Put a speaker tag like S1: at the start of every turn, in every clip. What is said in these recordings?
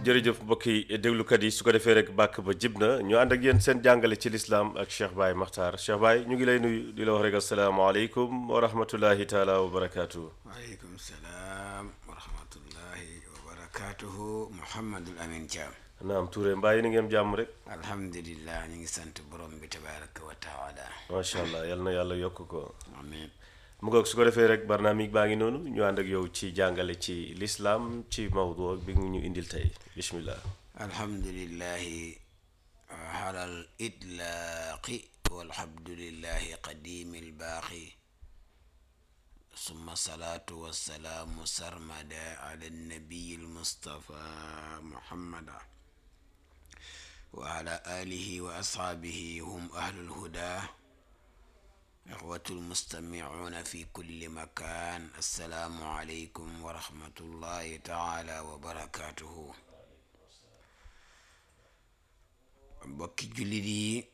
S1: jërëjëf mbokki déglukat yi su ko defee rek bàkk ba jib na ñu ànd ak yéen seen jàngale ci lislaam ak Cheikh Baye Makhtar Cheikh Baye ñu ngi lay nuyu di la wax rek asalaamaaleykum wa rahmatullahi taala wa barakaatu.
S2: waaleykum salaam wa rahmatullahi wa barakaatuhu Mouhamadul Amin Thiam.
S1: naam Touré mbaa yéen a ngeen jàmm rek.
S2: alhamdulillah ñu ngi sant borom bi tabaraka wa taala.
S1: macha allah yal na yàlla yokk ko.
S2: amiin.
S1: mu ngoog su ko defee rek barnaamig baa ngi noonu ñu ànd ak yow ci jàngale ci lislaam ci mawdu bi ñu indil tey bismillah
S2: alhamdulillahi alal itlaaqi walhamdulillahi qadimi albaaqi summa salaatu wassalaamu sarmada ala nabiyi almustafa muhammada wa ala alihi wa ashaabihi hum ahlul huda ixwatu almustamicuuna fi kulli makaan assalaamu aleykum wa rahmatullahi taala wa barakaatuhu mbokki jullit yi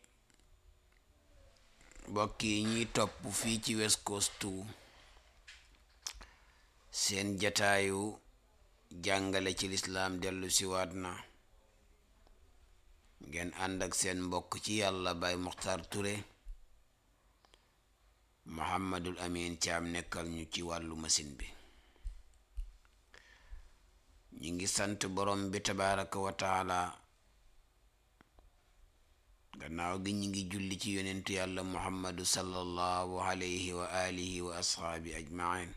S2: mbokk yi ñuy topp fii ci West Coast seen jataayu jàngale ci lislaam dellu siwaat na ngeen ànd ak seen mbokk ci yàlla Baay Muxtaar Ture Muhammadul Amin Caam nekkal ñu ci wàllu machine bi ñu ngi sant borom bi tabaraka wa taala gannaaw gi ñu ngi julli ci yonentu yàlla muhammadu sallallahu alayhi wa alihi wa ashaabi ajmain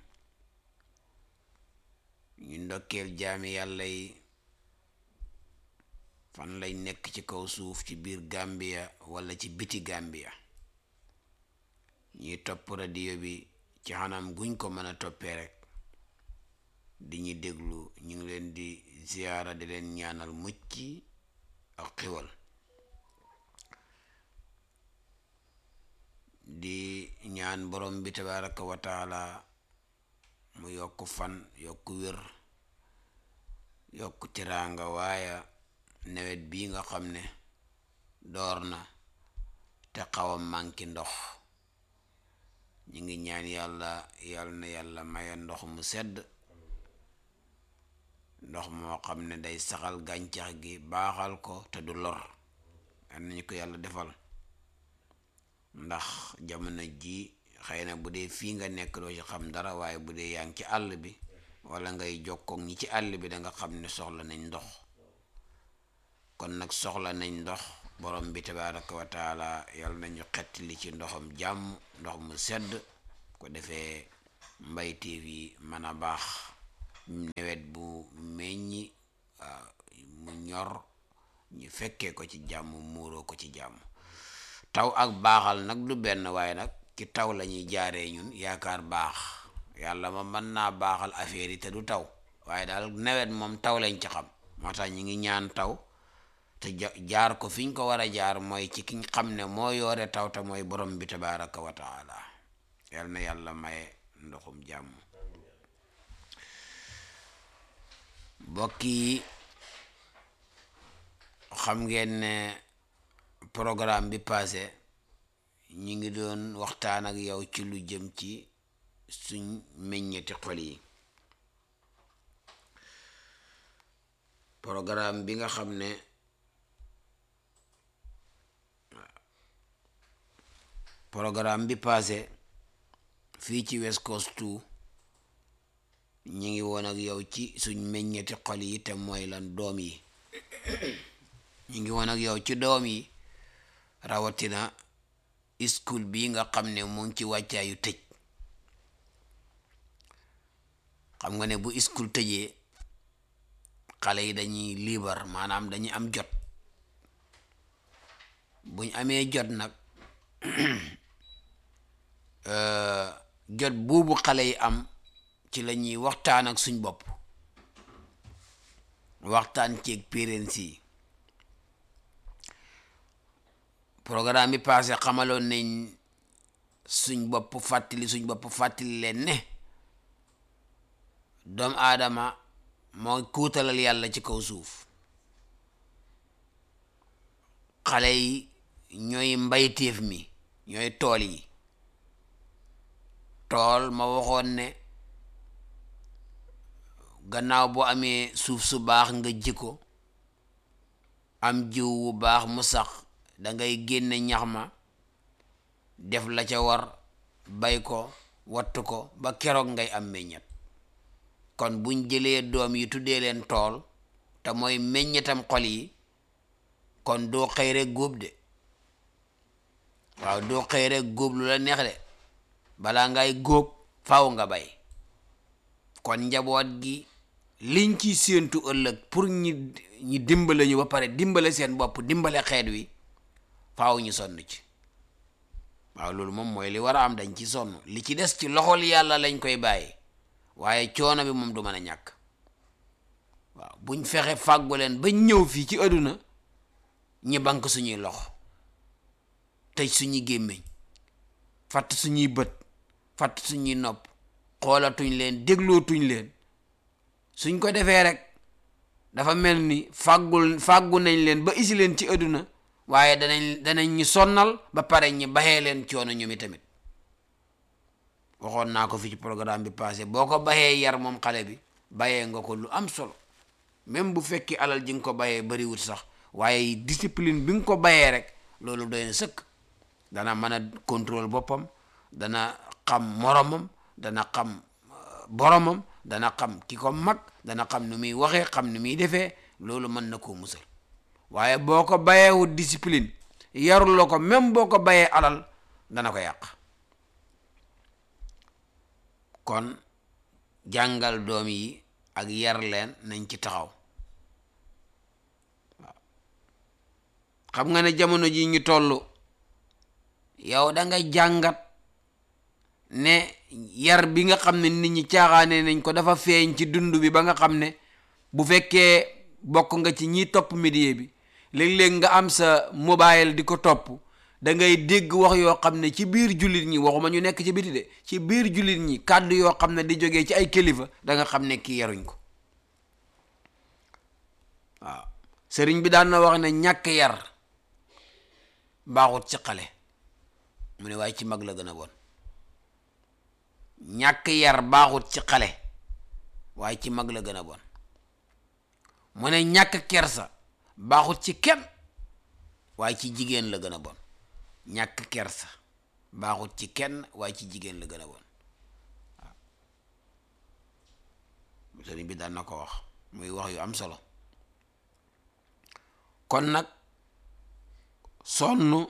S2: ñu ndokkeel jaami yàlla yi fan lañ nekk ci kaw suuf ci biir Gambia wala ci biti Gambia ñuy topp radio bi ci xanam guñ ko mën a toppee rek di ñu déglu ñu ngi leen di ziyaara di leen ñaanal mucc ak xiwal di ñaan borom bi tabaraka wa taala mu yokk fan yokk wér yokk tiraanga waaye nawet bii nga xam ne door na te xaw a manki ndox ñu ngi ñaan yàlla yàlla na yàlla maye ndox mu sedd ndox moo xam ne day saxal gàncax gi baaxal ko te du lor yal nañu ko yàlla defal ndax jamono ji xëy na bu dee fii nga nekk doo ci xam dara waaye bu dee yaa ngi ci àll bi wala ngay jokkoog ñi ci àll bi da nga xam ne soxla nañ ndox kon nag soxla nañ ndox borom bi tabaraka wa taala yal nañu xett li ci ndoxam jàmm ndox mu sedd ko defee mbayteef yi mën a baax nawet bu meññi mu ñor ñu fekkee ko ci jàmm muuroo ko ci jàmm taw ak baaxal nag du benn waaye nag ci taw la ñuy jaaree ñun yaakaar baax yàlla ma mën naa baaxal affaire yi te du taw waaye daal nawet moom taw lañ ci xam moo tax ñu ngi ñaan taw te jaar ko fiñ ko war a jaar mooy ci kiñ xam ne moo yoore taw te mooy borom bi tabaraka wa taala yal na yàlla maye ndoxum jàmm mbokk yi xam ngeen ne programme bi passé ñi ngi doon waxtaan ak yow ci lu jëm ci suñ meññeti xol yi programme bi nga xam ne programme bi passé fii ci West Coast ñi ngi woon ak yow ci suñ meññeti xol yi te mooy lan doom yi ñi ngi woon ak yow ci doom yi rawatina school bi nga xam ne mu ngi ci wàccaayu tëj xam nga ne bu school tëjee xale yi dañuy liibar maanaam dañuy am jot buñ amee jot nag jot boobu xale yi am ci la ñuy waxtaan ak suñ bopp waxtaan ceeg parents yi programme bi passé xamaloon nañ suñ bopp fàttali suñ bopp fàttali leen ne doomu aadama moo kuutalal yàlla ci kaw suuf xale yi ñooy mbayteef mi ñooy tool yi tool ma waxoon ne gannaaw boo amee suuf su baax nga ji ko am jiw wu baax mu sax dangay génne ñax ma def la ca war bay ko wattu ko ba keroog ngay am meññet kon buñ jëlee doom yi tuddee leen tool te mooy meññetam xol yi kon doo xëy rek góob de waaw doo xëy rek góob lu la neex de balaa ngay góob faw nga bay kon njaboot gi liñ ci séentu ëllëg pour ñi ñi dimbale ñu ba pare dimbale seen bopp dimbale xeet wi faaw ñu sonn ci waaw loolu moom mooy li war a am dañ ci sonn li ci des ci loxol yàlla lañ koy bàyyi waaye coono bi moom du mën a ñàkk waaw buñ fexe fàggu leen ba ñëw fii ci àdduna ñi bank suñuy loxo tëj suñuy gémmiñ fatt suñuy bët fatt suñuy nopp xoolatuñ leen déglootuñ leen suñ ko defee rek dafa mel ni fàggul fàggu nañ leen ba isi leen ci àdduna waaye danañ danañ ñi sonnal ba pare ñi baxee leen coono ñoom tamit waxoon naa ko fi ci programme bi passé boo ko baxee yar moom xale bi bayee nga ko lu am solo même bu fekki alal ji nga ko bayee bariwut sax waaye discipline bi nga ko bayee rek loolu doy na sëkk dana mën a contrôle boppam dana xam moromam dana xam boromam dana xam ki ko mag dana xam nu muy waxee xam nu muy defee loolu mën na koo musal waaye boo ko bayeewut discipline yarul la ko même boo ko bayee alal dana ko yàq kon jàngal doom yi ak yar leen nañ ci taxaw waaw xam nga ne jamono ji ñu toll yow da nga jàngat ne yar bi nga xam ne nit ñi caaxaane nañ ko dafa feeñ ci dund bi ba nga xam ne bu fekkee bokk nga ci ñiy topp média bi léeg-léeg nga am sa mobile di ko topp da ngay dégg wax yoo xam ne ci biir jullit ñi waxuma ñu nekk ci biti de ci biir jullit ñi kàddu yoo xam ne di jógee ci ay kilifa da nga xam ne kii yaruñ ko waaw sëriñ bi daan na wax ne ñàkk yar baaxut ci xale mu ne waaye ci mag la gën a bon ñàkk yar baaxut ci xale waaye ci mag la gën a bon mu ne ñàkk kersa baaxut ci kenn waaye ci jigéen la gën a bon ñàkk kersa baaxut ci kenn waaye ci jigéen la gën a bon waaw sëriñ bi daan na ko wax muy wax yu am solo kon nag sonn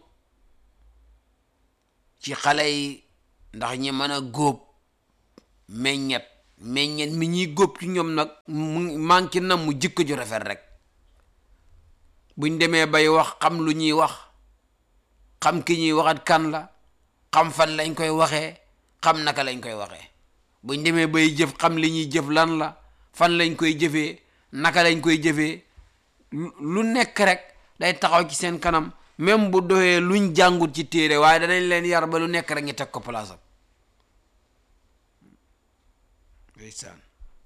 S2: ci xale yi ndax ñi mën a góob meññet meññet mi ñuy góob ci ñoom nag mu manqué na mu jikko ju rafet rek buñ demee bay wax xam lu ñuy wax xam ki ñuy waxat kan la xam fan lañ koy waxee xam naka lañ koy waxee buñ demee bay jëf xam li ñuy jëf lan la fan lañ koy jëfee naka lañ koy jëfee lu nekk rek day taxaw ci seen kanam même bu doxee luñ jàngut ci téere waaye danañ leen yar ba lu nekk rek ñu teg ko place am ndeysaan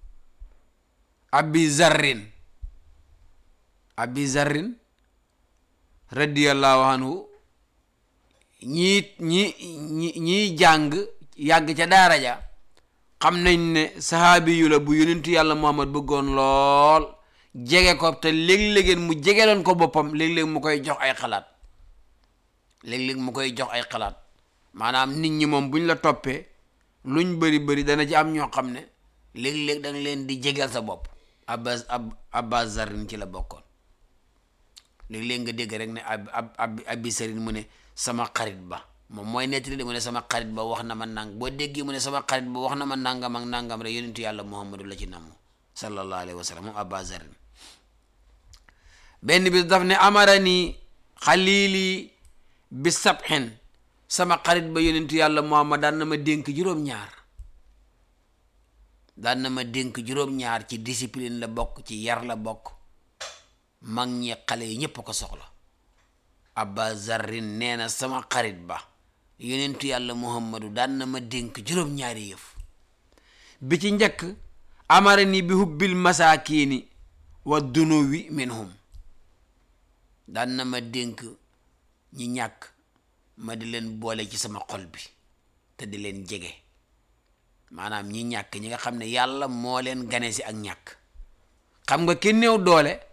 S2: abi zarrin abi zarrin radiyallahu anhu ñii ñi ñi ñiy jàng yàgg ca daara ja xam nañ ne sahaabi yu la bu yonentu yàlla muhammad bëggoon lool jege ko te léeg-léegeen mu jegeloon ko boppam léeg-léeg mu koy jox ay xalaat léeg-léeg mu koy jox ay xalaat maanaam nit ñi moom buñ la toppee luñ bëri bëri dana ci am ñoo xam ne léeg-léeg da nga leen di jegeel sa bopp abbas ab abbas zarin ci la bokkoon léeg-léeg nga dégg rek ne ab ab abi sarin mu ne sama xarit ba moom mooy nettali de mu ne sama xarit ba wax na ma nang boo déggee mu ne sama xarit ba wax na ma nangam ak nangam rek yonentu yàlla muhammadu la ci namm sallallahu alayhi wa sallam moom abbas zarin benn bis daf ne amarani xalili bi sabxin sama xarit ba yonentu yàlla muhammad daan na ma dénk juróom-ñaar daan na ma dénk juróom-ñaar ci discipline la bokk ci yar la bokk mag ñi xale yi ñépp ko soxla abba zarrin nee na sama xarit ba yonentu yàlla muhammadu daan na ma dénk juróom-ñaari yëf bi ci njëkk amara ni bi hubbil masaakiini wa dunuwi minhum daan na ma dénk ñi ñàkk ma di leen boole ci sama xol bi te di leen jege maanaam ñi ñàkk ñi nga xam ne yàlla moo leen gane si ak ñàkk xam nga ki néew doole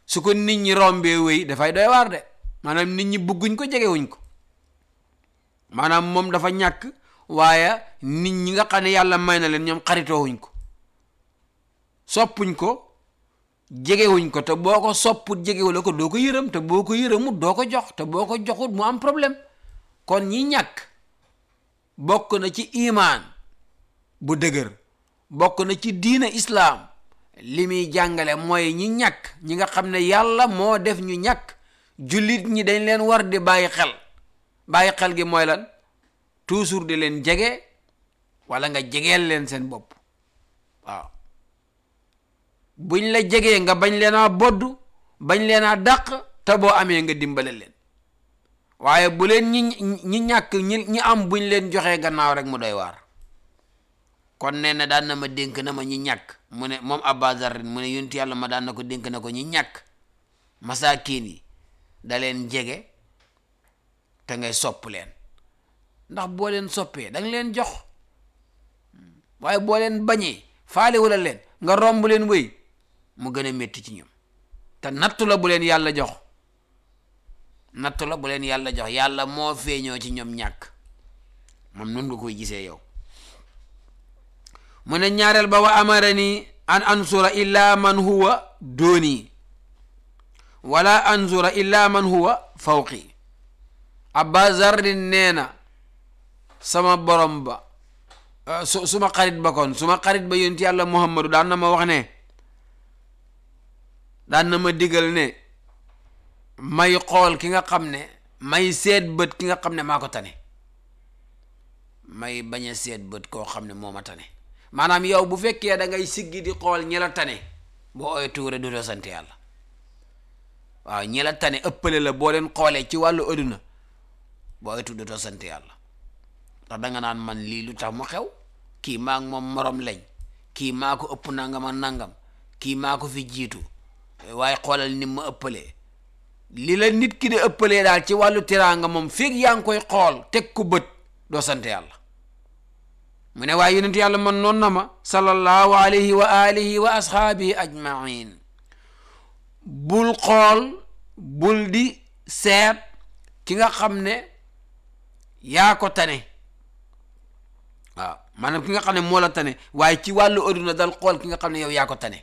S2: su ko nit ñi rombee wéy dafay doy waar de maanaam nit ñi bugguñ ko jegewuñ ko maanaam moom dafa ñàkk waaye nit ñi nga xam ne yàlla may na leen ñoom xaritoowuñ ko soppuñ ko jegewuñ ko te boo ko sopput jegewula ko doo ko yërëm te boo ko yërëmut doo ko jox te boo ko joxut mu am problème kon ñi ñàkk bokk na ci imaan bu dëgër bokk na ci diina islaam li muy jàngale mooy ñi ñàkk ñi nga xam ne yàlla moo def ñu ñàkk jullit ñi dañ leen war di bàyyi xel bàyyi xel gi mooy lan toujours di leen jege wala nga jegeel leen seen bopp waaw buñ la jegee nga bañ leen a bodd bañ leen a dàq te boo amee nga dimbale leen waaye bu leen ñi ñi ñàkk ñi ñi am buñ leen joxee gannaaw rek mu doy waar kon nee na daan na ma dénk na ma ñi ñàkk mu ne moom Abba Zarrin mu ne yonent yàlla ma daan na ko dénk na ko ñi ñàkk masaakiin yi da leen jege te ngay sopp leen ndax boo leen soppee da nga leen jox waaye boo leen bañee faale wala leen nga romb leen wéy mu gën a métti ci ñoom te nattu la bu leen yàlla jox nattu la bu leen yàlla jox yàlla moo feeñoo ci ñoom ñàkk moom nun nga koy gisee yow mu ne ñaareel ba wa amarani an ansura illa man huwa dooni wala ansura illa man huwa fawqi abba zarrin nee na sama borom ba su suma xarit ba kon suma xarit ba yonent yàlla muhammadu daan na ma wax ne daan na ma digal ne may xool ki nga xam ne may seet bët ki nga xam ne maa ko tane may bañ a seet bët koo xam ne moo ma tane maanaam yow bu fekkee da ngay siggi di xool ñi la tane boo ooy tuure du doo sant yàlla waaw ñi la tane ëppale la boo leen xoolee ci wàllu adduna boo ooy tuure doo sant yàlla ndax danga naan man lii lu tax mu xew kii maa ngi moom morom lañ kii maa ko ëpp nangam ak nangam kii maa ko fi jiitu waaye xoolal ni ma ëppalee li la nit ki di ëppalee daal ci wàllu teraanga moom feeg yaa ngi koy xool teg ko bët doo sant yàlla mu ne waaye yonent yàlla man noon na ma sallallahu alayhi wa alihi wa ashaabihi ajmain bul xool bul di seet ki nga xam ne yaa ko tane waaw maanaam ki nga xam ne moo la tane waaye ci wàllu adduna dal xool ki nga xam ne yow yaa ko tane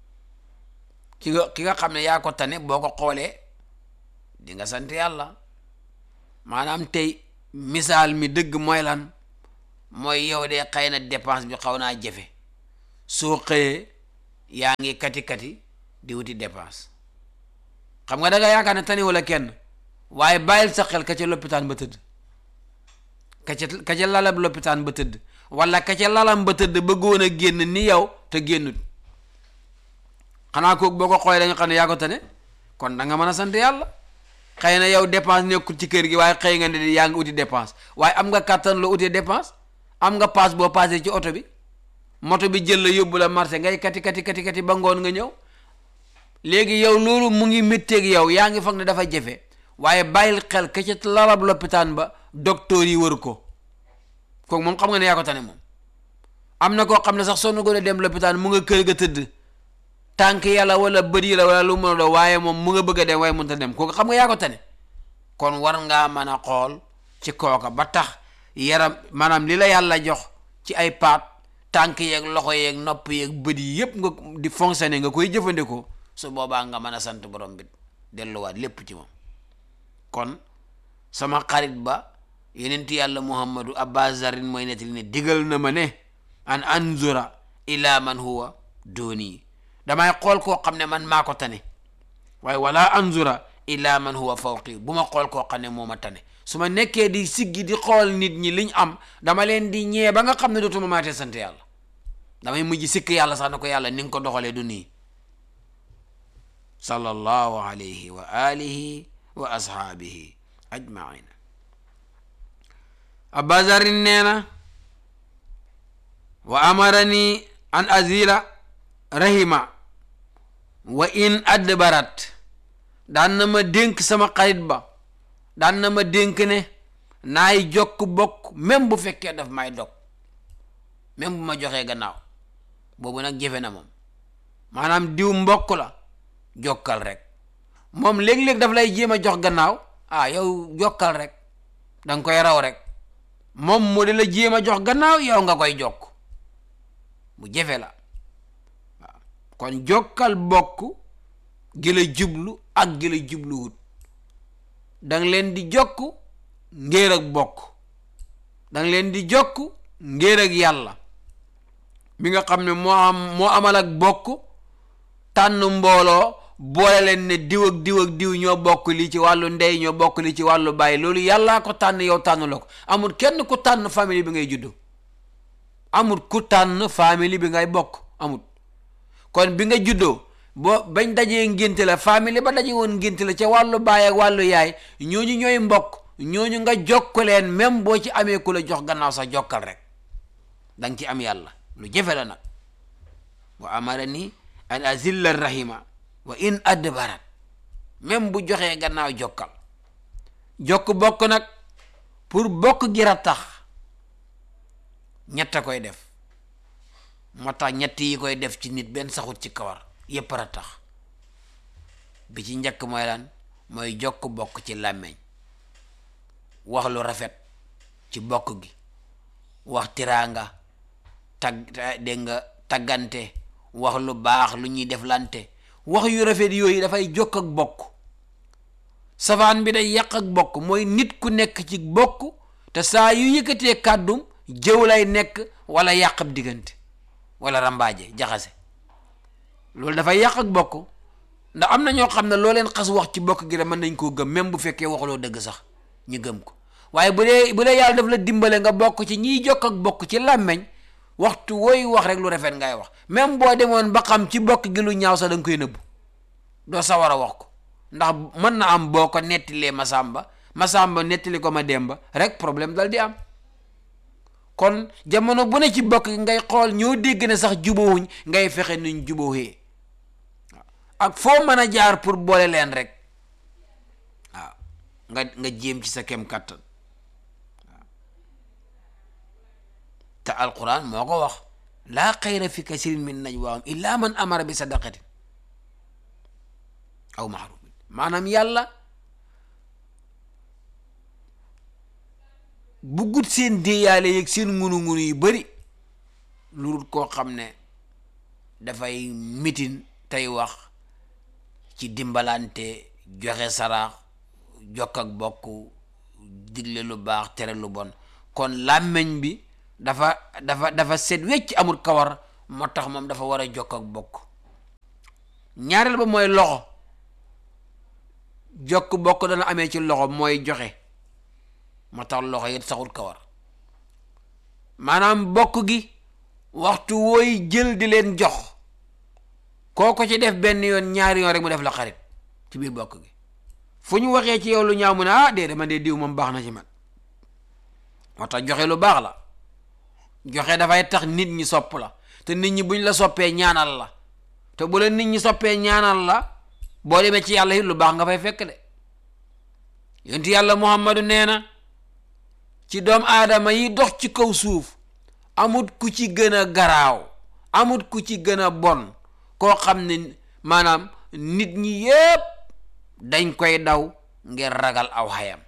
S2: ki nga ki nga xam ne yaa ko tane boo ko xoolee di nga sant yàlla maanaam tey misaal mi dëgg mooy lan mooy yow de xëy na dépense bi xaw naa jafe soo xëyee yaa ngi kati kati di wuti dépense xam nga da nga yaakaar ne tani wala kenn waaye bàyyil sa xel ka ca loppitaan ba tëdd ka ca ka ca lalab loppitaan ba tëdd wala ka ca lalam ba tëdd bëggoon a génn ni yow te génnut xanaa kooku boo ko xoolee dañu xam ne yaa ko tane kon da nga mën a sant yàlla xëy na yow dépense nekkul ci kër gi waaye xëy nga ne yaa ngi uti dépense waaye am nga kàttan loo utee dépense am nga paas boo paasee ci oto bi moto bi jël la yóbbu la marché ngay kati kati kati kati ba ngoon nga ñëw léegi yow loolu mu ngi métteeg yow yaa ngi foog ne dafa jafe waaye bàyyil xel ka ca lalab loppitaan ba docteur yi wër ko kooku moom xam nga ne yaa ko tane moom am na koo xam ne sax sonn ko de dem loppitaan mu nga kër ga tëdd tànk yàlla wala bët yi la wala lu mën a doo waaye moom mu nga bëgg a dem waaye mënut a dem kooku xam nga yaa ko tane kon war ngaa mën a xool ci kooka ba tax yaram maanaam li la yàlla jox ci ay paat tànk yeeg loxo yeeg nopp yeeg bët yi yépp nga di fonctionner nga koy jëfandikoo su boobaa nga mën a sant borom bi delluwaat lépp ci moom kon sama xarit ba yenent yàlla muhammadu abba zarin mooy nettali ne digal na ma ne an anzura ila man huwa dooni damay xool koo xam ne man maa ko tane waaye wala anzura ila man huwa fawqi bu ma xool koo xam ne moo ma tane su ma nekkee di siggi di xool nit ñi liñ am dama leen di ñee ba nga xam ne dootuma maatee sant yàlla damay mujj sikk yàlla sax na ko yàlla ni nga ko doxalee du nii sallallahu alayhi wa alihi wa ashaabihi ajmain abazarin nee na wa amarani an azila rahima wa in adbarat daan na ma dénk sama xarit ba daan na ma dénk ne naay jokk bokk même bu fekkee daf may dog même bu ma joxee gannaaw boobu nag jëfe na moom maanaam diw mbokk la jokkal rek moom léeg-léeg daf lay jéem a jox gannaaw ah yow jokkal rek danga koy raw rek moom mu di la jéem a jox gannaaw yow nga koy jokk bu jafe la waaw kon jokkal bokk gi la jublu ak gi la jubluwut danga leen di jokk ngéer ak bokk danga leen di jokk ngéer ak yàlla mi nga xam ne moo am moo amal ak bokk tànn mbooloo boole leen ne diw ak diw ak diw ñoo bokk lii ci wàllu ndey ñoo bokk lii ci wàllu bàyyi loolu yàllaa ko tànn yow tànn la ko amul kenn ku tànn famille bi ngay juddu amul ku tànn famille bi ngay bokk amul kon bi nga juddoo boo bañ dajee ngénte la famille ba daje woon ngénte la ca wàllu baay ak wàllu yaay ñooñu ñooy mbokk ñooñu nga jokk leen même boo ci amee ku la jox gannaaw sax jokkal rek danga ci am yàlla lu jafe la nag wa amara ni an azilla rahima wa in adbarat même bu joxee gannaaw jokkal jokk bokk nag pour bokk gi tax ñett a koy def moo tax ñett yi koy def ci nit benn saxut ci kawar yépp a tax bi ci njëkk mooy lan mooy jokk bokk ci làmmeñ wax lu rafet ci bokk gi wax tiraanga tag dégg nga taggante wax lu baax lu ñuy def lante wax yu rafet yooyu dafay jokk ak bokk safaan bi day yàq ak bokk mooy nit ku nekk ci bokk te saa yu yëkkatee kàddum jëw lay nekk wala yàq ab diggante wala rambaaje jaxase loolu dafay yàq ak bokk ndax am na ñoo xam ne loo leen xas wax ci bokk gi rek mën nañ koo gëm même bu fekkee waxuloo dëgg sax ñu gëm ko waaye bu dee bu dee yàlla daf la dimbale nga bokk ci ñiy jokk ak bokk ci làmmeñ waxtu wooy wax rek lu rafet ngay wax même boo demoon ba xam ci bokk gi lu ñaaw sax da nga koy nëbbu doo sa war a wax ko ndax mën na am boo ko nettilee Masamba Masamba nettali ko ma Demba rek problème dal di am kon jamono bu ne ci bokk gi ngay xool ñoo dégg ne sax jubóowuñ ngay fexe nuñ jubóowee ak foo mën a jaar pour boole leen rek waaw nga nga jéem ci sa kem kàttan waaw te alquran moo ko wax laa xayra fi kasirin min najwaahum illa man amara bi sadaqatin aw maarufin maanaam yàlla buggut seen déeyaale yeeg seen ngunu-ngunu yu bari lu dul koo xam ne dafay mitin tey wax ci dimbalante joxe saraax jokk ak bokk digle lu baax tere lu bon kon làmmeñ bi dafa dafa dafa set wecc amul kawar moo tax moom dafa war a jokk ak bokk ñaareel ba mooy loxo jokk bokk dana amee ci loxo mooy joxe moo tax loxo yi saxul kawar maanaam bokk gi waxtu wooy jël di leen jox koo ko ci def benn yoon ñaari yoon rek mu def la xarit ci biir bokk gi fu ñu waxee ci yow lu ñaaw mu ne ah déedéet man de diw moom baax na ci man moo tax joxe lu baax la joxe dafay tax nit ñi sopp la te nit ñi buñ la soppee ñaanal la te bu la nit ñi soppee ñaanal la boo demee ci yàlla it lu baax nga fay fekk de yonti yàlla muhammadu nee na ci doom aadama yi dox ci kaw suuf amut ku ci gën a garaaw amut ku ci gën a bon koo xam ne maanaam nit ñi yépp dañ koy daw ngir ragal aw xayam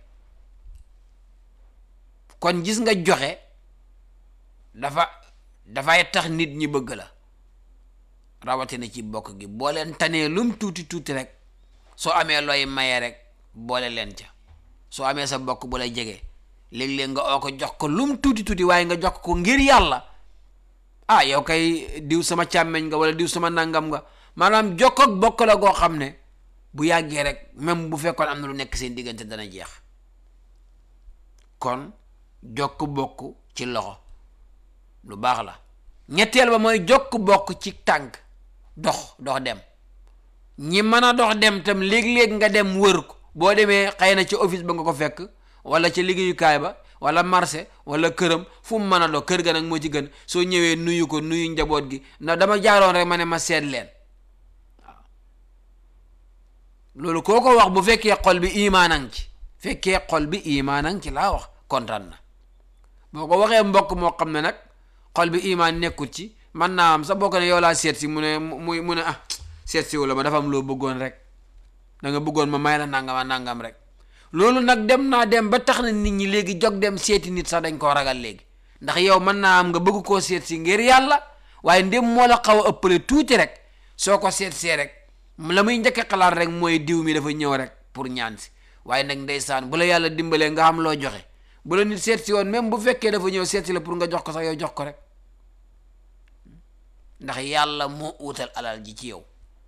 S2: kon gis nga joxe dafa dafay tax nit ñi bëgg la rawatina ci bokk gi boo leen tanee lum tuuti tuuti rek soo amee looy maye rek boole leen ca soo amee sa bokk bu lay jege léeg-léeg nga oo ko jox ko lum tuuti tuuti waaye nga jox ko ngir yàlla ah yow kay diw sama càmmeñ nga wala diw sama nangam nga maanaam jokk ak bokk la goo xam ne bu yàggee rek même bu fekkoon am na lu nekk seen diggante dana jeex kon jokk bokk ci loxo lu baax la ñetteel ba mooy jokk bokk ci tànk dox dox dem ñi mën a dox dem tam léeg-léeg nga dem wër ko boo demee xëy na ci office ba nga ko fekk wala ci liggéeyukaay ba wala marché wala këram fu mu mën a dox kër ga nag moo ci gën soo ñëwee nuyu ko nuyu njaboot gi ndax dama jaaroon rek ma ne ma seet leen waaw loolu koo ko wax bu fekkee xol bi imaanang ci fekkee xol bi imaanang ci laa wax kontaan na boo ko waxee mbokk moo xam ne nag xol bi imaan nekkul ci man naa am sa bokk ne yow laa seet si mu ne mu mu ne ah seet si wala ma dafa am loo bëggoon rek da nga bëggoon ma may la nangama nangam rek loolu nag dem naa dem ba tax na nit ñi léegi jog dem seeti nit sax dañ koo ragal léegi ndax yow mën naa am nga bëgg koo seet si ngir yàlla waaye ndem moo la xaw a ëppale tuuti rek soo ko seet see rek la muy njëkk a xalaat rek mooy diw mi dafa ñëw rek pour ñaan si waaye nag ndeysaan bu la yàlla dimbalee nga xam loo joxe bu la nit seet si woon même bu fekkee dafa ñëw seet si la pour nga jox ko sax yow jox ko rek ndax yàlla moo uutal alal ji ci yow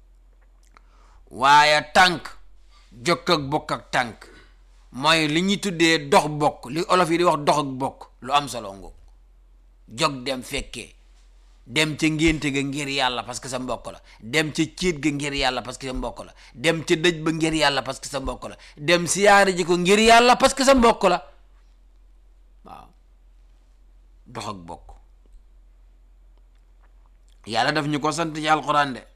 S2: waaye tànk jokk ak bokk ak tànk mooy li ñuy tuddee dox bokk li olof yi di wax dox ak bokk lu am solo ngoog jog dem fekkee dem ca ngénte ga ngir yàlla parce que sa mbokk la dem ca céet ga ngir yàlla parce que sa mbokk la dem ca dëj ba ngir yàlla parce que sa mbokk la dem siyaare ji ko ngir yàlla parce que sa mbokk la waaw dox ak bokk yàlla daf ñu ko sant ci alquran de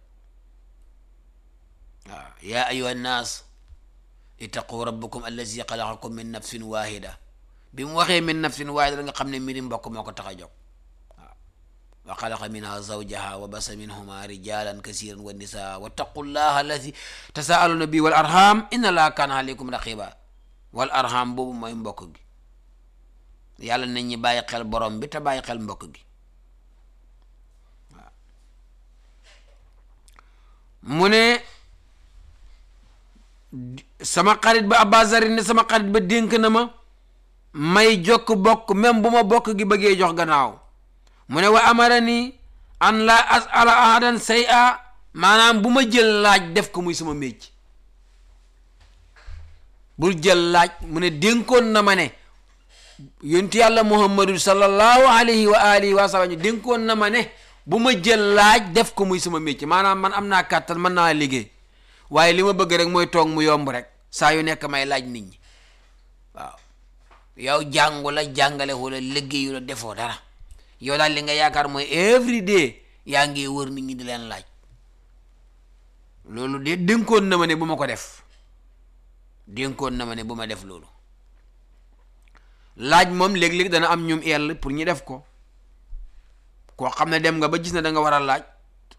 S2: waaw yaa ayuha nnaas ittaqu rabbakum allazi xalaqakum min nafsin wahida bi mu waxee min nafsin wahida da nga xam ne mbiri mbokk moo ko tax a jóg waaw wa xalaqa minha zawjaha wa basa minhuma rijalan kasiran wa nisaa wattaqu llaha alladi tasaaluna bi wal arham inna laa kaana aleykum raqiba wal arham boobu mooy mbokk gi yàlla nañ ñi bàyyi xel borom bi te bàyyi xel mbokk gi waaw mu ne sama xarit ba abazari ne sama xarit ba dénk na ma may jokk bokk même bu ma bokk gi bëggee jox gannaaw mu ne wa amara ni an la asala ahadan say a maanaam bu ma jël laaj def ko muy sama mécc bul jël laaj mu ne dénkoon na ma ne yontu yàlla muhammadu sallallahu alayhi wa alihi wa sallam dénkoon na ma ne bu ma jël laaj def ko muy sama mécc maanaam man am naa kàttan mën naa liggéey waaye li ma bëgg rek mooy toog mu yomb rek saa yu nekk may laaj nit ñi waaw yow jàngu la jàngale wala liggéeyu la defoo dara yow daal li nga yaakaar mooy every day yaa ngi wër nit ñi di leen laaj loolu de dénkoon na ma ne bu ma ko def dénkoon na ma ne bu ma def loolu laaj moom léeg-léeg dana am ñum ell pour ñu def ko koo xam ne dem nga ba gis ne da nga war a laaj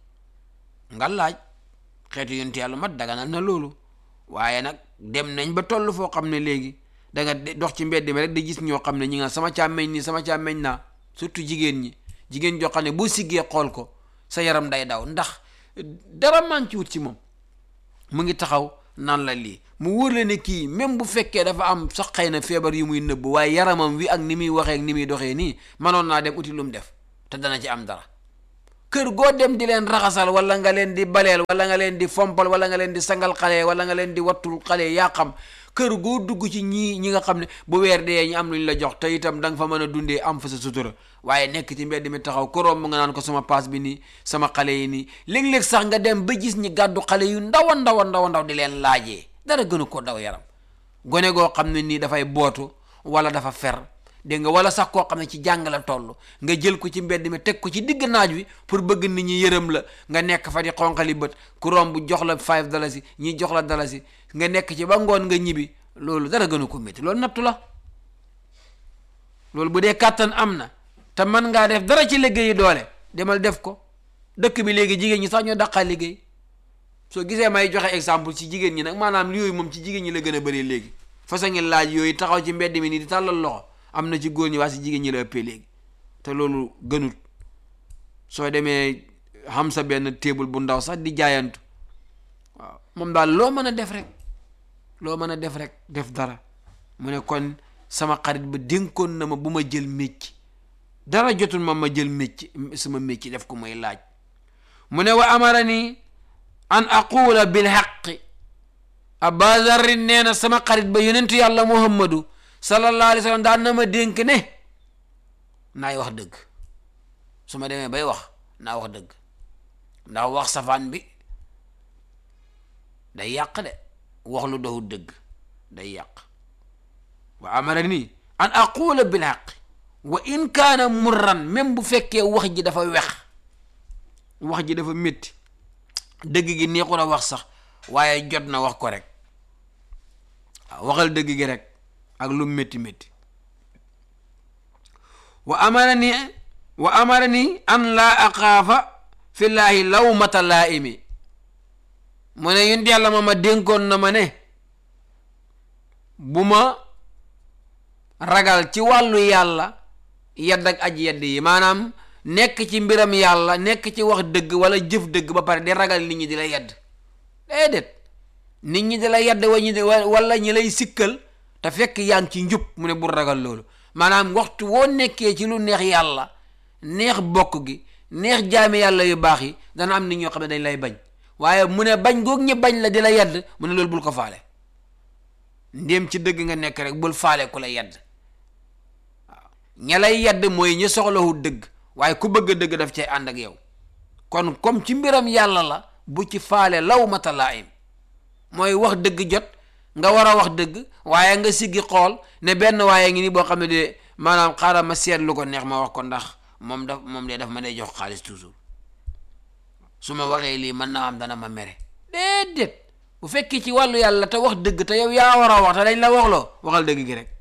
S2: nga laaj xeetu yonti yàlla mat daganal na loolu waaye nag dem nañ ba toll foo xam ne léegi da nga dox ci mbedd mi rek di gis ñoo xam ne ñi nga sama càmmeñ nii sama càmmeñ naa surtout jigéen ñi jigéen joo xam ne boo siggee xool ko sa yaram day daw ndax dara manqué wut ci moom mu ngi taxaw naan la lii mu wóor la ne kii même bu fekkee dafa am sax xëy na feebar yu muy nëbb waaye yaramam wi ak ni muy waxee ak ni muy doxee nii manoon naa dem uti lu mu def te dana ci am dara kër goo dem di leen raxasal wala nga leen di baleel wala nga leen di fompal wala nga leen di sangal xale wala nga leen di wattul xale yaa xam kër goo dugg ci ñii ñi nga xam ne bu weer dee ñu am lu ñu la jox te itam da nga fa mën a dundee am fa sa sutura waaye nekk ci mbedd mi taxaw koroom mu nga naan ko sama paas bi nii sama xale yi nii léeg-léeg sax nga dem ba gis ñi gàddu xale yu ndaw a ndaw a ndaw a ndaw di leen laajee dara gënu ko daw yaram gone goo xam ne nii dafay bootu wala dafa fer dégg nga wala sax koo xam ne ci jàng la toll nga jël ko ci mbedd mi teg ko ci digg naaj wi pour bëgg nit ñi yërëm la nga nekk fa di xonqali bët ku romb jox la five dalasi ñi jox la dalasi nga nekk ci ba ngoon nga ñibbi loolu dara gënu ko métti loolu nattu la loolu bu dee kàttan am na te mën ngaa def dara ci liggéeyi doole demal def ko dëkk bi léegi jigéen ñi sax ñoo daqaa liggéey soo gisee may joxe exemple ci jigéen ñi nag maanaam yooyu moom ci jigéen ñi la gën a bëri léegi façon ngi laaj yooyu taxaw ci mbedd mi nii di tàllal loxo am na ci góor ñi waa si jigéen ñi la ëppee léegi te loolu gënut soo demee xam sa benn table bu ndaw sax di jaayantu waaw moom daal loo mën a def rek loo mën a def rek def dara mu ne kon sama xarit ba dénkoon na ma bu ma jël mécc dara jotul ma ma jël mécc sama mécc def ko mooy laaj mu ne wa amara ni an aqula bil xaqi abazarrin nee na sama xarit ba yonentu yàlla muhammadu sallallahu alayhi wa sallam daan na ma dénk ne naay wax dëgg su ma demee bay wax naa wax dëgg ndax wax safaan bi day yàq de wax lu doxul dëgg day yàq wa amara nii an aqula bil haqq wa in kaana murran même bu fekkee wax ji dafa wex wax ji dafa métti dëgg gi neexul a wax sax waaye jot na wax ko rek waaw waxal dëgg gi rek ak lu métti métti wa amara ni wa amara ni an laa axaafa fillaahi lawmata laaimi mu ne yonent yàlla ma ma dénkoon na ma ne bu ma ragal ci wàllu yàlla yedd ak aj yedd yi maanaam nekk ci mbiram yàlla nekk ci wax dëgg wala jëf dëgg ba pare di ragal nit ñi di la yedd déedéet nit ñi di la yedd wa ñi di wala ñi lay sikkal te fekk yaa ngi ci njub mu ne bul ragal loolu maanaam waxtu woo nekkee ci lu neex yàlla neex bokk gi neex jaami yàlla yu baax yi dana am nit ñoo xam ne dañ lay bañ waaye mu ne bañ goog ñi bañ la di la yedd mu ne loolu bul ko faale ndéem ci dëgg nga nekk rek bul faale ku la yedd waaw ña lay yedd mooy ñi soxlawu dëgg waaye ku bëgg dëgg daf cay ànd ak yow kon comme ci mbiram yàlla la bu ci faale law mata laim mooy wax dëgg jot nga war a wax dëgg waaye nga siggi xool ne benn waaye ngi ni boo xam ne de maanaam xaaral ma seet lu ko neex ma wax ko ndax moom daf moom de daf ma day jox xaalis toujours su ma waxee lii mën naa am dana ma mere déedéet bu fekkee ci wàllu yàlla te wax dëgg te yow yaa war a wax te dañ la waxloo waxal dëgg gi rek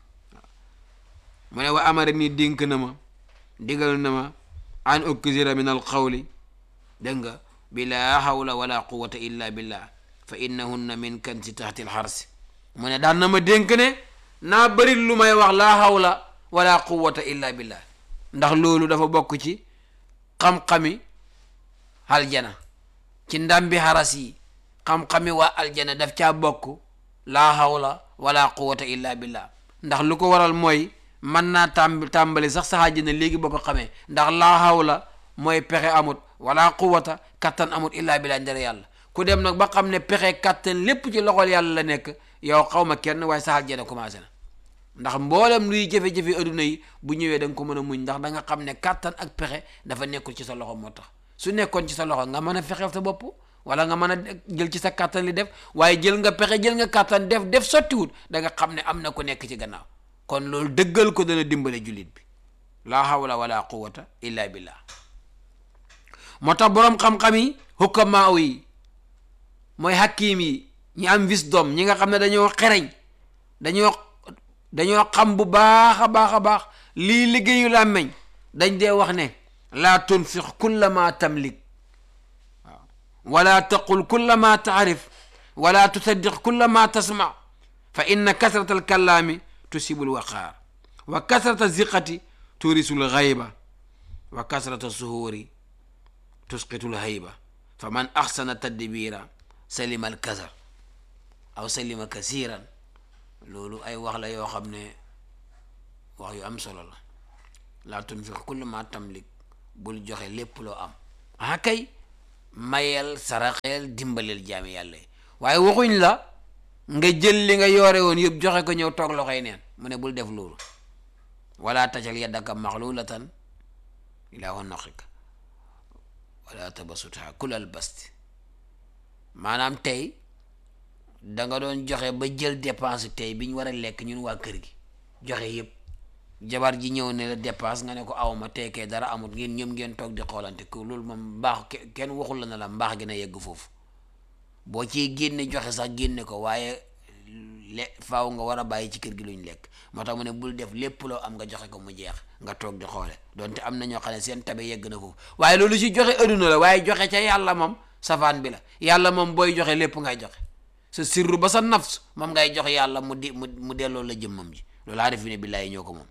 S2: mu ne wa amara nii dénk na ma digal na ma an uksira min al qawli dégg nga bi laa hawla wala quwata illa billah fa innahunna min kansi taxti al xarsi mu ne daan na ma dénk ne naa bëri lu may wax laa hawla wala quwata illa billah ndax loolu dafa bokk ci xam-xami aljana ci ndambi xaras yi xam-xami waa aljana daf caa bokk laa hawla wala quwata illa billah ndax lu ko waral mooy mën naa tàmb tàmbali sax sa àjjana léegi boo ko xamee ndax laa hawla mooy pexe amut wala quwata kattan amut illa billah ndere yàlla ku dem nag ba xam ne pexe kattan lépp ci loxol yàlla la nekk yow xaw ma kenn waaye sa àjjana commencé na ndax mboolem luy jafe-jafe adduna yi bu ñëwee da nga ko mën a muñ ndax da nga xam ne kattan ak pexe dafa nekkul ci sa loxo moo tax su nekkoon ci sa loxo nga mën a fexeel sa bopp wala nga mën a jël ci sa kattan li def waaye jël nga pexe jël nga kattan def def sottiwut da nga xam ne am na ku nekk ci gannaaw kon loolu dëggal ko dana dimbale jullit bi laa hawla wala quwata illa billah moo tax boroom xam-xam yi hukkamaaw yi mooy hakim yi ñi am wisdom ñi nga xam ne dañoo xereñ dañoo dañoo xam bu baax a baax a baax lii liggéeyu làmmeñ dañ dee wax ne laa tunfiq kulla ma tamlik waaw wala taqul kulla ma taarif wala tusaddiq kulla ma tasma fa inna kasrata alkalaami tusibu lwaqaar wa kasrata ziqati turisu lxayba wa kasrata suhuuri tusqitu lhayba fa man axsana tadbira salima alkasar aw salima kasiran loolu ay wax la yoo xam ne wax yu am solo la laa tunfiq kulla ma tamlik bul joxe lépp loo am ah kay mayel saraxeel dimbaleel jaami yàlla yi waaye waxuñ la nga jël li nga yoore woon yëpp joxe ko ñëw toog loxoy neen mu ne bul def loolu wala tajal yaddaka maxlulatan ila wanaqika wala tabasutha kulal basti maanaam tey da nga doon joxe ba jël dépense tey bi ñu war a lekk ñun waa kër gi joxe yëpp jabar ji ñëw ne la dépense nga ne ko awma teekee dara amut ngeen ñëm ngeen toog di xoolante ko loolu moom mbaax kenn waxul la na la mbaax gi na yegg foofu boo ciy génne joxe sax génne ko waaye le faaw nga war a bàyyi ci kër gi luñ lekk moo tax mu ne bul def lépp loo am nga joxe ko mu jeex nga toog di xoole donte am na ñoo xam ne seen tabe yegg na foofu waaye loolu ci joxe adduna la waaye joxe ca yàlla moom safaan bi la yàlla moom booy joxe lépp ngay joxe sa sirru ba sa nafs moom ngay jox yàlla mu di mu mu delloo la jëmmam ji loolu aarifina billaahi ñoo ko moom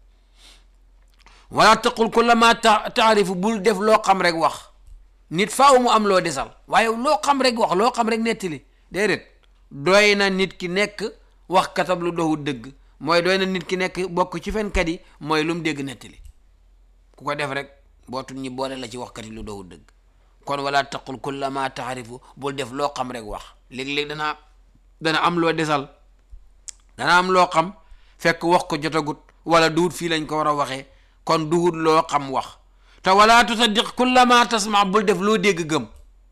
S2: wala taqul kulla ma taarifu bul def loo xam rek wax nit faaw mu am loo desal waaye loo xam rek wax loo xam rek nettali déedéet doy na nit ki nekk wax katab lu doxul dëgg mooy doy na nit ki nekk bokk ci fenkat yi mooy lu mu dégg nettali ku ko def rek bootul ñi boole la ci waxkat yi lu doxul dëgg kon wala taqul kulla ma taarifu bul def loo xam rek wax léeg-léeg danaa dana am loo desal dana am loo xam fekk wax ko jotagut wala duut fii lañ ko war a waxee kon duhut loo xam wax te wala tusaddiq kulla ma tasma bul def loo dégg gëm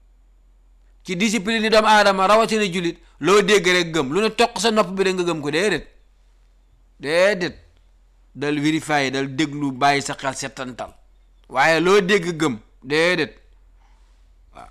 S2: ci discipline yi doomu aadama rawatina julit loo dégg rek gëm lu ne toq sa nopp bi rek nga gëm ko déedéet déedéet dal vérifier dal déglu bàyyi sa xel settantal waaye loo dégg gëm déedéet waaw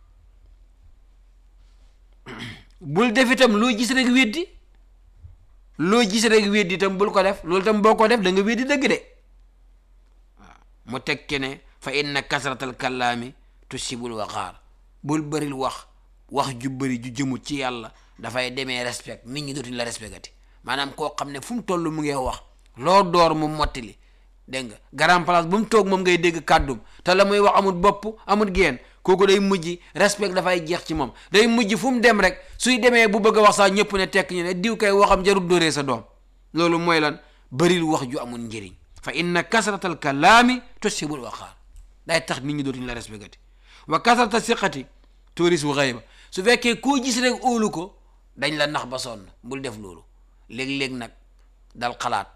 S2: bul def itam loo gis rek weddi loo gis rek weddi itam bul ko def loolu itam boo ko def da nga weddi dëgg de waaw mu tekki ne fa inna kasratal kallaami tusibul waqaar bul bëril wax wax ju bëri ju jëmut ci yàlla dafay demee respect nit ñi dootuñ la respectati maanaam koo xam ne fu mu toll mu ngi wax loo door mu mottali dégg nga grand place bu mu toog moom ngay dégg kàddum te la muy wax amul bopp amul geen kooku day mujj respect dafay jeex ci moom day mujj fu mu dem rek suy demee bu bëgg a wax sax ñëpp ne tekk ñu ne diw kay waxam jarul dóoree sa doom loolu mooy lan bëril wax ju amul njëriñ fa inna kasratal kalaami tusibul waqaar day tax nit ñi dootuñu la respectati wa kasrata siqati turisu xayba su fekkee koo gis rek óolu ko dañ la nax ba sonn bul def loolu léeg-léeg nag dal xalaat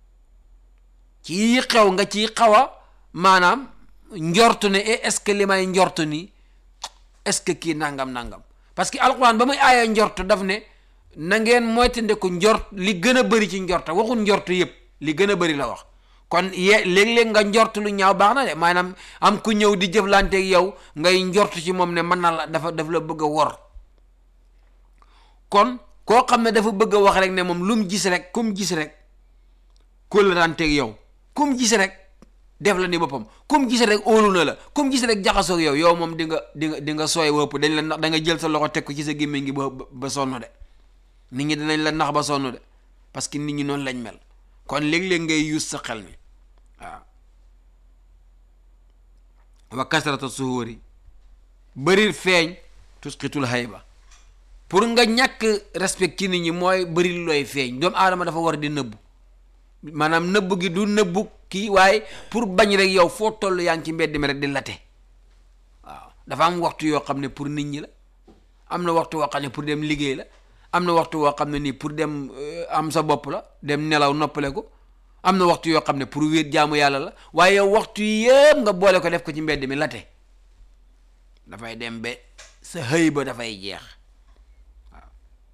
S2: ci xew nga ci xaw a maanaam njortu ne est-ce que li may njortu nii est-ce que kii nangam nangam parce que alquran ba muy aaya njort daf ne na ngeen moytandiku njort li gën a bëri ci njorta waxul njort yëpp li gën a bëri la wax kon ye léeg-léeg nga njort lu ñaaw baax na de maanaam am ku ñëw di jëflanteeg yow ngay njort ci moom ne mën na la dafa daf la bëgg a wor kon koo xam ne dafa bëgg a wax rek ne moom lu mu gis rek ku mu gis rek kóllëranteeg yow ku mu gis rek def la ni boppam ku mu gis rek óolu na la ku mu gis rek jaxasoog yow yow moom di nga di nga di nga sooy wëpp dañ la nax da nga jël sa loxo teg ko ci sa gémmiñ gi ba ba sonn de nit ñi dinañ la nax ba sonn de parce que nit ñi noonu lañ mel kon léeg-léeg ngay yuus sa xel mi waaw wa kasrata suhóori bëri feeñ tusqitul hayba pour nga ñàkk respect ci nit ñi mooy bëri looy feeñ doomu aadama dafa war di nëbbu maanaam nëbbu gi du nëbbu kii waaye pour bañ rek yow foo toll yaa ngi ci mbedd mi rek di late waaw dafa am waxtu yoo xam ne pour nit ñi la am na waxtu woo xam ne pour dem liggéey la am na waxtu woo xam ne nii pour dem am sa bopp la dem nelaw noppale ko am na waxtu yoo xam ne pour wéet jaamu yàlla la waaye yow waxtu yëpp nga boole ko def ko ci mbedd mi late dafay dem ba sa xëy ba dafay jeex waaw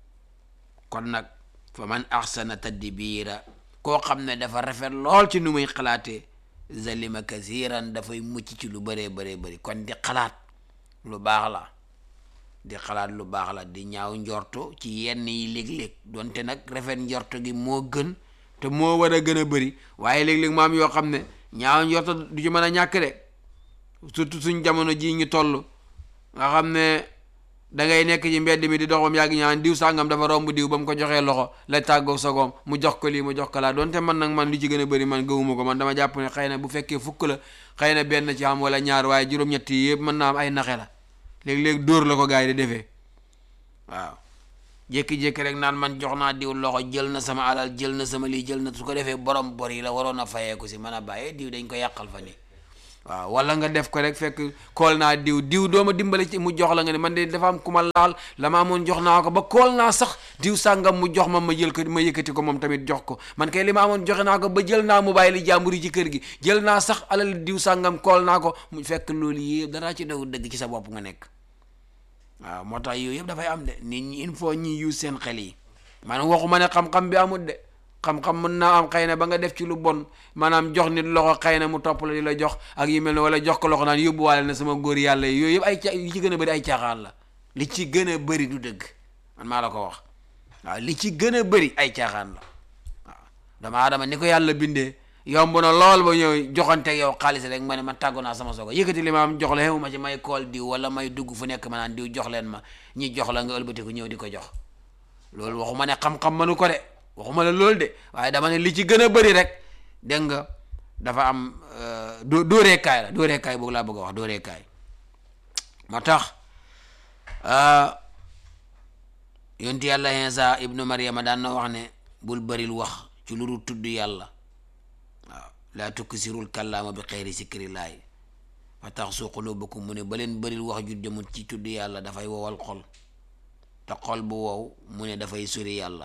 S2: kon nag fa man axsana tadbiira koo xam ne dafa rafet lool ci nu muy xalaatee zalima kasiran dafay mucc ci lu bëree bëree bëri kon di xalaat lu baax la di xalaat lu baax la di ñaaw njorto ci yenn yi léeg-léeg donte nag rafet njorto gi moo gën te moo war a gën a bëri waaye léeg-léeg maam yoo xam ne ñaaw njorto du ci mën a ñàkk de surtout suñ jamono ji ñu toll nga xam ne da ngay nekk ci mbedd mi di dox bam yàgg ñaan diw sàngam dafa romb diw ba mu ko joxee loxo la tàggoog sogoom mu jox ko lii mu jox ko laa donte man nag man li ci gën a bëri man gëwuma ko man dama jàpp ne xëy na bu fekkee fukk la xëy na benn ci am wala ñaar waaye juróom-ñett yi yëpp mën naa am ay naxe la léeg-léeg dóor la ko gars yi di defee waaw jékki-jékki rek naan man jox naa diw loxo jël na sama alal jël na sama lii jël na su ko defee borom bor yi la waroon a fayeeku si mën a bàyyee diw dañ ko yàqal fa nii waaw wala nga def ko rek fekk kool naa diw diw dooma dimbale ci mu jox la nga ne man de dafa am ku ma laal la ma amoon jox naa ko ba kool naa sax diw sàngam mu jox ma ma jël ko ma yëkkati ko moom tamit jox ko man kay li ma amoon joxe naa ko ba jël naa mu bàyyi li jàmbur yi ci kër gi jël naa sax alal diw sàngam kool naa ko mu fekk loolu yëpp danaa ci daw dëgg ci sa bopp nga nekk waaw moo tax yooyu yëpp dafay am de nit ñi il faut ñi use seen xel yi maanaam waxuma ne xam-xam bi amul de xam-xam mën naa am xëy na ba nga def ci lu bon maanaam jox nit loxo xëy na mu topp la di la jox ak yu mel ne wala jox ko loxo naan yóbbuwaale na sama góor yàlla yi yooyu yëpp ay ca li ci gën a bëri ay caaxaan la li ci gën a bëri du dëgg man maa la ko wax waaw li ci gën a bëri ay caaxaan la waaw dama adama ni ko yàlla bindee yomb na lool ba ñëw joxanteeg yow xaalis rek ma ne ma tàggu naa sama sogo yëkkati li ma am jox la xew ma ci may kool diw wala may dugg fu nekk ma naan diw jox leen ma ñi jox la nga ëlbatiku ñëw di ko jox loolu waxuma ne xam-xam mënu ko de waxuma la loolu de waaye dama ne li ci gën a bëri rek dégg nga dafa am dó dóoreekaay la dóoreekaay boobu laa bëgg a wax dóoreekaay moo tax yonti yàlla Iisaa ibnu Maryama daan na wax ne bul bëril wax ci lu dul tudd yàlla waaw laa tuksirul kàllaama bi xeyri sikrillaahi fa tax su quluubakum mu ne ba leen bëril wax ju jëmut ci tudd yàlla dafay wowal xol te xol bu wow mu ne dafay sori yàlla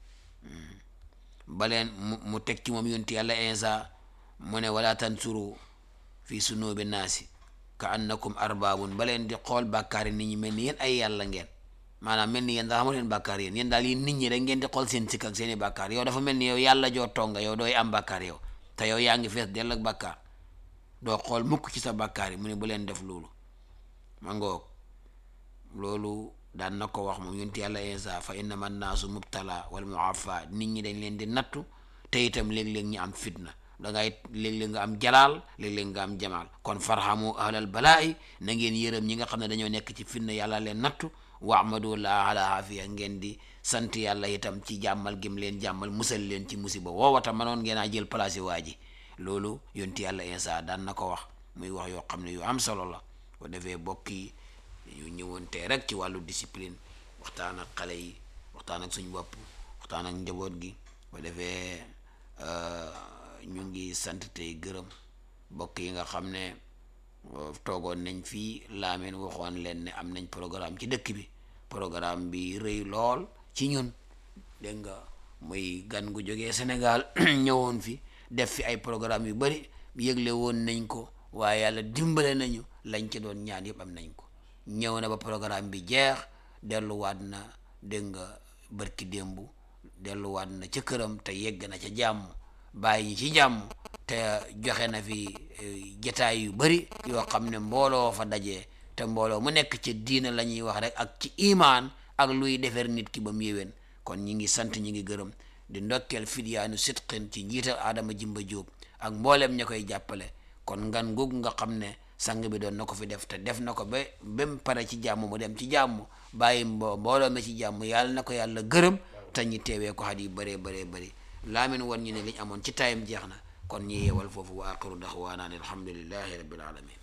S2: baleen mu mu teg ci moom yonti yàlla insa mu ne wala tansuru fi sunubi naasi ka annakum arbaabun baleen di xool bàkkaar yi nit ñi mel ni yéen ay yàlla ngeen maanaam mel ni yéen daal xamu leen bàkkaar yéen yéen daal yéen nit ñi rek ngeen di xool seen sikk ak seeni bàkkaar yow dafa mel ni yow yàlla joo tonga yow dooy am bàkkaar yow te yow yaa ngi fees dell ak bàkkaar doo xool mukk ci sa bàkkaar yi mu ne bu leen def loolu ma ngoog loolu daan na ko wax moom yonti yàlla insa fa innama naasu mubtala wal muafa nit ñi dañ leen di nattu te itam léeg-léeg ñu am fitna dangay léeg-léeg nga am jalaal léeg-léeg nga am jamaal kon farhamu ahlal balaa'i na ngeen yërëm ñi nga xam ne dañoo nekk ci fitna yàlla leen nattu waamadu la ala afiya ngeen di sant yàlla itam ci jàmmal gim leen jàmmal musal leen ci musiba woowata manoon ngeen a jël place yi waa ji loolu yonti yàlla insa daan na ko wax muy wax yoo xam ne yu am solo la ko defee bokk yi ñu ñëwoon tey rek ci wàllu discipline waxtaan ak xale yi waxtaan ak suñ bopp waxtaan ak njaboot gi ko defee ñu ngi sant tey gërëm bokk yi nga xam ne toogoon nañ fii laameen waxoon leen ne am nañ programme ci dëkk bi programme bi rëy lool ci ñun dégg nga muy gan gu jógee Sénégal ñëwoon fi def fi ay programme yu bari yëgle woon nañ ko waaye yàlla dimbale nañu lañ ci doon ñaan yëpp am nañ ko ñëw na ba programme bi jeex delluwaat na dégg nga bërki démb delluwaat na ca këram te yegg na ca jàmm bàyyi ñi ci jàmm te joxe na fi jataay yu bari yoo xam ne mbooloo fa dajee te mbooloo mu nekk ci diina la ñuy wax rek ak ci imaan ak luy defar nit ki ba mu yéwén kon ñi ngi sant ñi ngi gërëm di ndokkeel fidyaanu sitqin ci njiital Adama Jimba Jóob ak mbooleem ña koy jàppale kon ngan googu nga xam ne sang bi doon na ko fi def te def na ko ba ba mu pare ci jàmm mu dem ci jàmm bàyyi mbo mbooloo mi ci jàmm yàlla na ko yàlla gërëm te ñi teewee ko xat yu bëree bëree bëri laamin woon ñu ne liñ amoon ci tayam jeex na kon ñi yeewal foofu wa aqiru daxwaana an alhamdulillahi rabbil alamin